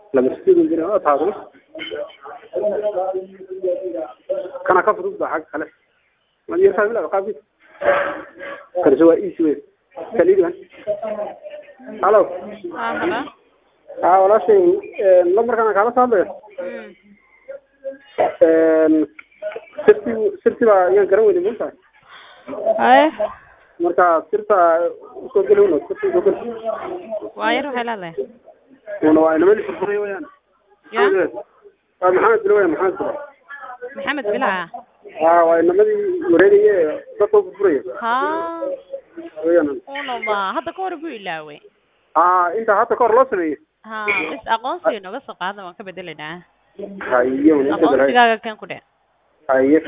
lama sideed jira oo taasna kana ka fudud baa xagga kale ma yartaa bila qaabki karso waa easy way kaliya halo haa halo haa walaashay lambarkan kaala soo hadlaya Mm. sirti sirti baa ayaan garan weyday maanta haye marka sirta usoo geli una sirta usoo geli waa yar waxay leedahay una waa inamadi furfuray weyaan ya waa maxamed bilo weyan maxamed bilo maxamed bilaa haa waa inamadii wareegaye dadka furfuraya haa weyaan unaba hadda ka hor buu ilaaway haa inta hadda kahor loo sameeyey haa bis aqoonsiga nooga soo qaada waan ka bedelaynaa haye una inta bel aqoonsigaaga kan ku dhe haye